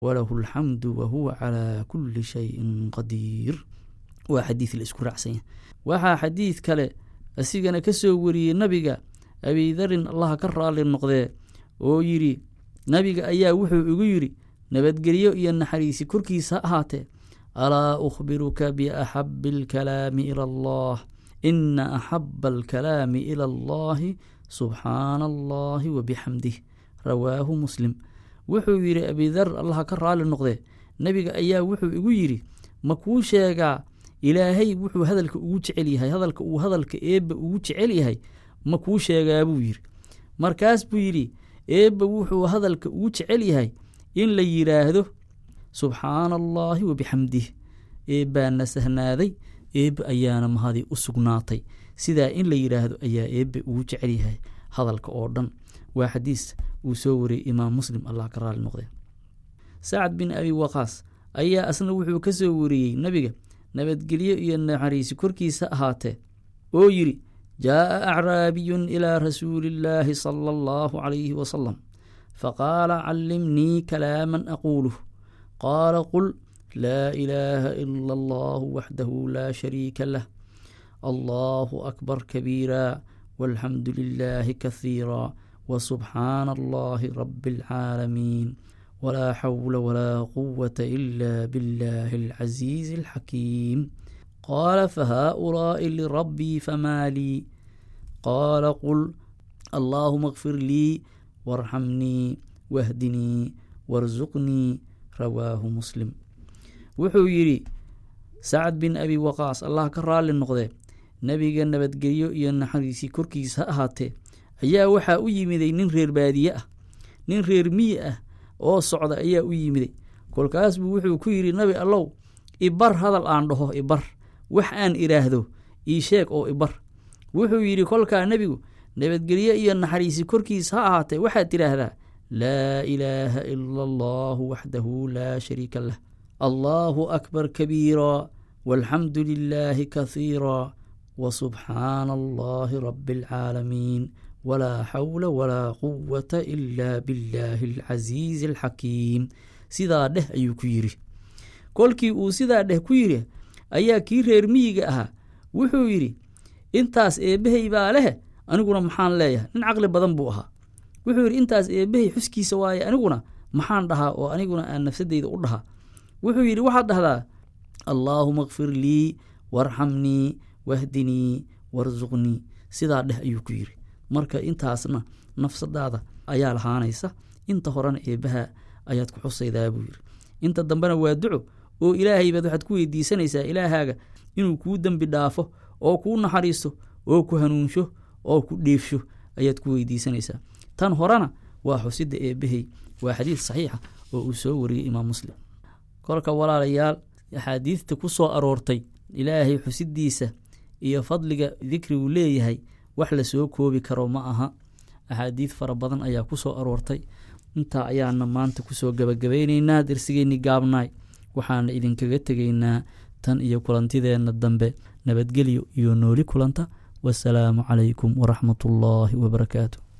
walahu alxamdu wahuwa calaa kulli shayin qadiir waa xadiid la isku raacsanya waxaa xadiid kale asigana ka soo wariyey nabiga abidarin allaha ka raali noqdee oo yidhi nabiga ayaa wuxuu igu yidhi nabadgelyo iyo naxariisi korkiisa ha ahaatee alaa ukhbiruka biaxabi alkalaami ila allah ina axaba alkalaami ila allahi subxaana allahi wabixamdih rawaahu muslim wuxuu yidhi abidar allaha ka raali noqdee nebiga ayaa wuxuu igu yidhi ma kuu sheegaa ilaahay wuxuu hadalka ugu jecel yahay hadalka uu hadalka eebba ugu jecel yahay ma kuu sheegaa buu yidhi markaas buu yidhi eebba wuxuu hadalka ugu jecel yahay in la yidhaahdo subxaana allaahi wabixamdih eebbaana sahnaaday eebbe ayaana mahadi u sugnaatay sidaa in la yidhaahdo ayaa eebbe ugu jecel yahay hadalka oo dhan waa xadiis uu soo wariyey imaam muslim allah ka raali noqdee sacad bin abi waqaas ayaa asna wuxuu ka soo wariyey nebiga nabadgelyo iyo naxariisi korkiisa ahaatee oo yidhi jaa'a acraabiyun ilaa rasuuli illaahi sala allahu calayhi wasalam faqaala callimnii kalaaman aquuluh qaala qul laa ilaaha ila allahu waxdahu laa shariika lah allahu akbar kabiira walxamdu lilaahi kahiira wasubxaana allahi rabi alcaalamiin walaa xawla walaa quwata ila biاllahi alcasiizi alxakiim qaala fahaa'ulaa'i lirabbii famaa lii qaala qul allaahuma اkfir lii warxamnii wahdinii warsuqnii rawaahu muslim wuxuu yidhi sacad bin abi waqaas allah ka raali noqdee nebiga nabadgelyo iyo naxariisii korkiisa ha ahaatee ayaa waxaa u yimiday nin reer baadiye ah nin reer miyi ah oo socda ayaa u yimiday kolkaas buu wuxuu ku yidhi nabi allow ibar hadal aan dhaho ibar wax aan idhaahdo ii sheeg oo ibar wuxuu yidhi kolkaa nebigu nabadgelyo iyo naxariisi korkiisa ha ahaatee waxaad tidhaahdaa laa ilaaha ila allahu waxdahu laa shariika lah allaahu akbar kabiira walxamdu lilaahi kahiira wasubxaana allahi rabi alcaalamiin walaa xawla walaa quwata ila billaahi alcasiizi alxakiim sidaa dheh ayuu ku yidhi kolkii uu sidaa dheh ku yidhi ayaa kii reer miyiga ahaa wuxuu yidhi intaas eebbahay baa leh aniguna maxaan leeyahay nin caqli badan buu ahaa wuxuu yidhi intaas eebbahay xuskiisa waaye aniguna maxaan dhahaa oo aniguna aan nafsadeyda u dhahaa wuxuu yidhi waxaad dhahdaa allaahuma kfir lii warxamnii wahdinii warsuqnii sidaa dheh ayuu ku yidhi marka intaasna nafsadaada ayaa lahaanaysa inta horena eebbaha ayaad ku xusaydaa buu yidhi inta dambena waa duco oo ilaahay baad waxaad ku weydiisanaysaa ilaahaaga inuu kuu dembi dhaafo oo kuu naxariisto oo ku hanuunsho oo ku dheefsho ayaad ku weydiisanaysaa tan horena waa xusidda eebbahay waa xadiid saxiixa oo uu soo wariyey imaam muslim kolka walaalayaal axaadiidta ku soo aroortay ilaahay xusiddiisa iyo fadliga dikrigu leeyahay wax lasoo koobi karo ma aha axaadiid fara badan ayaa ku soo aroortay intaa ayaana maanta kusoo gabagabaynaynaa darsigeenni gaabnaay waxaana idinkaga tegaynaa tan iyo kulantideenna dambe nabadgelyo iyo nooli kulanta wasalaamu calaykum waraxmatullaahi wabarakaatu